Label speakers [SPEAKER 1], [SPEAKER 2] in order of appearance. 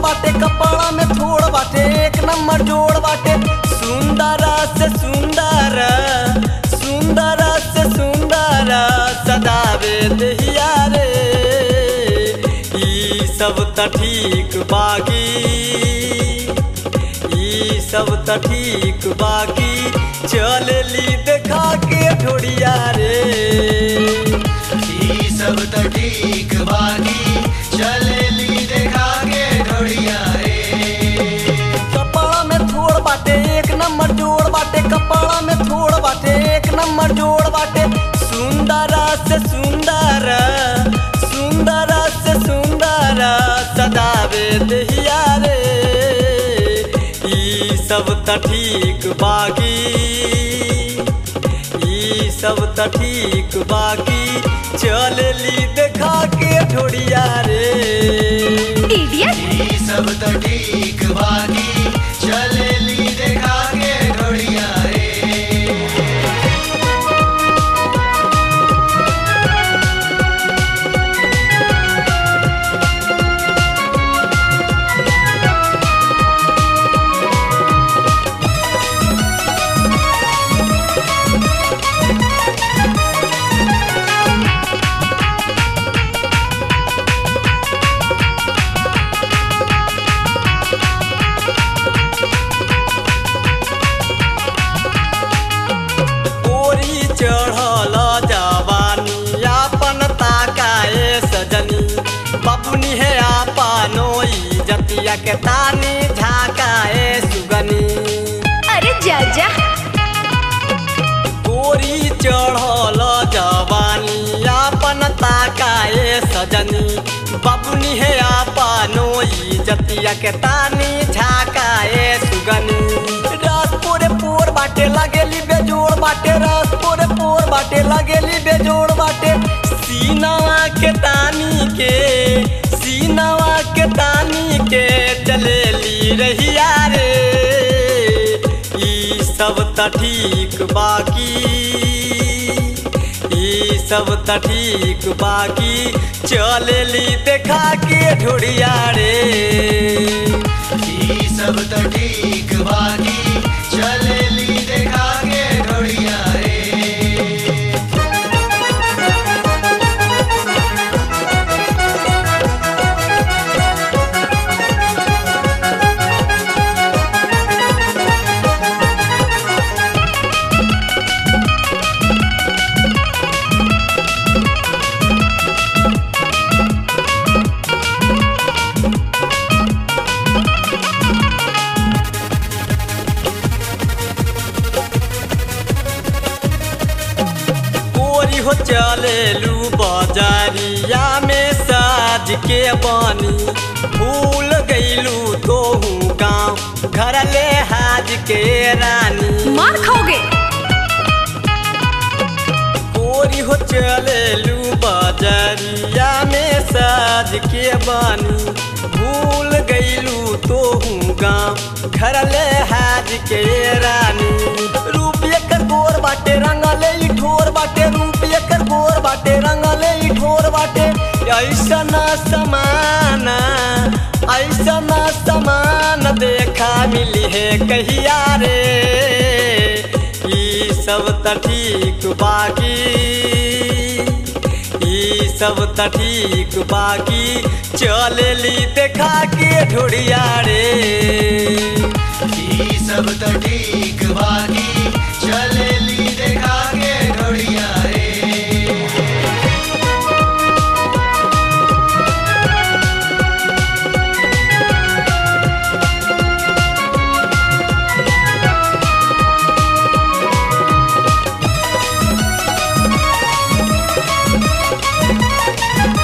[SPEAKER 1] बाटे कपड़ा में थोड़ बाटे एक नंबर जोड़ बाटे सुंदर से सुंदर सुंदर से सुंदर सदावे दहिया रे ई सब त ठीक बागी ई सब त ठीक बागी चलेली देखा के ढोड़िया रे
[SPEAKER 2] ई सब त ठीक बाकी चलेली देखा के ढोड़िया रे
[SPEAKER 1] कपड़ा में थोड़ बाटे एक नंबर जोड़ बाटे कपड़ा में थोड़ बाटे एक नंबर जोड़ बाटे सुंदर से सुंदर सुंदर से सुंदर सदावे दहिया रे ई सब त ठीक बागी ई सब त ठीक बागी चलेली देखा के ढोड़िया रे
[SPEAKER 3] इडियट
[SPEAKER 2] ई सब त ठीक बाकी चलेली देखा के ढोड़िया रे
[SPEAKER 1] गोरी चढ़ल जवानी आपन ताकाए सजनी बबुनी है आपनो जतिया के तानी झाकाए सुगनी
[SPEAKER 3] अरे जा जा
[SPEAKER 1] गोरी चढ़ल जवानी आपन ताकाए सजनी बबुनी है आपनो जतिया के तानी झाकाए सुगनी रस पोरे पोर बाटे लगेली बेजोड़ बाटे रस पोरे पोर बाटे लगेली बेजोड़ बाटे सीनावा के तानी के सीनावा के तानी के चलेली रहिया रे ई सब त ठीक बाकी ई सब त ठीक बाकी चलेली देखा के ढोड़िया रे
[SPEAKER 2] ई सब त ठीक बाकी चलेली देखा के ढोड़िया रे
[SPEAKER 1] गोरी हो चलेलू बाजारिया में साज के बानी भूल गईलू तो गाँव घर ले हाज के रानी
[SPEAKER 3] मार खाओगे
[SPEAKER 1] गोरी हो चलेलू बाजारिया में साज के बानी भूल गईलू तो गाँव घर ले हाज के रानी रूप एकर गोर बाटे रंगले ई ठोर बाटे रूप एकर गोर बाटे रंगले ई ठोर बाटे ऐसा ना समाना ऐसा ना समान देखा मिली है कहिया रे ई सब त ठीक बाकी ई सब त ठीक बाकी चलेली देखा के ढोड़िया रे
[SPEAKER 2] ई सब त ठीक बाकी